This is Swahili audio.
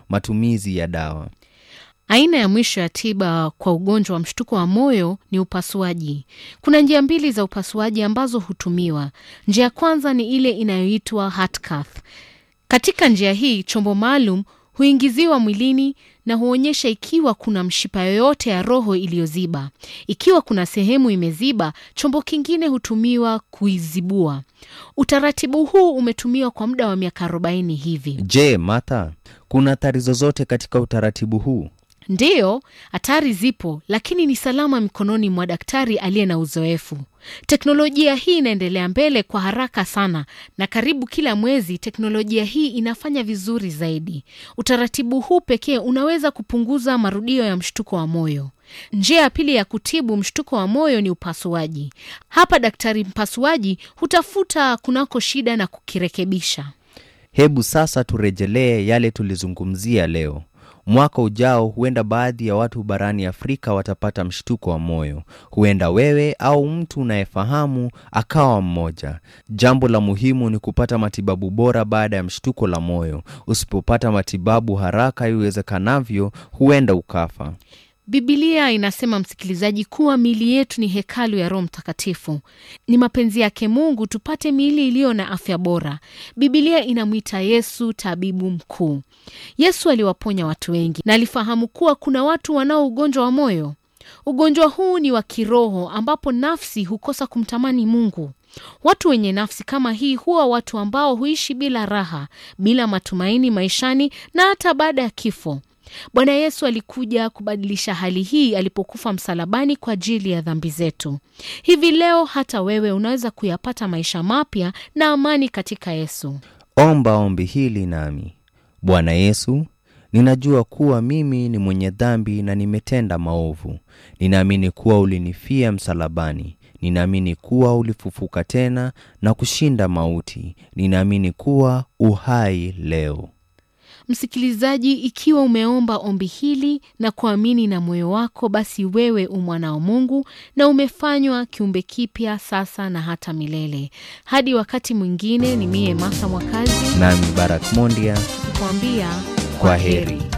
matumizi ya dawa. Aina ya mwisho ya tiba kwa ugonjwa wa mshtuko wa moyo ni upasuaji. Kuna njia mbili za upasuaji ambazo hutumiwa. Njia ya kwanza ni ile inayoitwa heart cath. Katika njia hii, chombo maalum huingiziwa mwilini na huonyesha ikiwa kuna mshipa yoyote ya roho iliyoziba. Ikiwa kuna sehemu imeziba, chombo kingine hutumiwa kuizibua. Utaratibu huu umetumiwa kwa muda wa miaka 40 hivi. Je, Martha, kuna hatari zozote katika utaratibu huu? Ndiyo, hatari zipo, lakini ni salama mikononi mwa daktari aliye na uzoefu. Teknolojia hii inaendelea mbele kwa haraka sana, na karibu kila mwezi teknolojia hii inafanya vizuri zaidi. Utaratibu huu pekee unaweza kupunguza marudio ya mshtuko wa moyo. Njia ya pili ya kutibu mshtuko wa moyo ni upasuaji. Hapa daktari mpasuaji hutafuta kunako shida na kukirekebisha. Hebu sasa turejelee yale tulizungumzia leo. Mwaka ujao huenda baadhi ya watu barani Afrika watapata mshtuko wa moyo. Huenda wewe au mtu unayefahamu akawa mmoja. Jambo la muhimu ni kupata matibabu bora baada ya mshtuko la moyo. Usipopata matibabu haraka iwezekanavyo, huenda ukafa. Bibilia inasema msikilizaji, kuwa miili yetu ni hekalu ya Roho Mtakatifu. Ni mapenzi yake Mungu tupate miili iliyo na afya bora. Bibilia inamwita Yesu tabibu mkuu. Yesu aliwaponya watu wengi na alifahamu kuwa kuna watu wanao ugonjwa wa moyo. Ugonjwa huu ni wa kiroho ambapo nafsi hukosa kumtamani Mungu. Watu wenye nafsi kama hii huwa watu ambao huishi bila raha, bila matumaini maishani na hata baada ya kifo. Bwana Yesu alikuja kubadilisha hali hii alipokufa msalabani kwa ajili ya dhambi zetu. Hivi leo hata wewe unaweza kuyapata maisha mapya na amani katika Yesu. Omba ombi hili nami. Bwana Yesu, ninajua kuwa mimi ni mwenye dhambi na nimetenda maovu. Ninaamini kuwa ulinifia msalabani. Ninaamini kuwa ulifufuka tena na kushinda mauti. Ninaamini kuwa uhai leo. Msikilizaji, ikiwa umeomba ombi hili na kuamini na moyo wako, basi wewe u mwana wa Mungu na umefanywa kiumbe kipya sasa na hata milele. Hadi wakati mwingine, ni mie Martha Mwakazi Nami Barak Mondia, kukwambia kwa heri.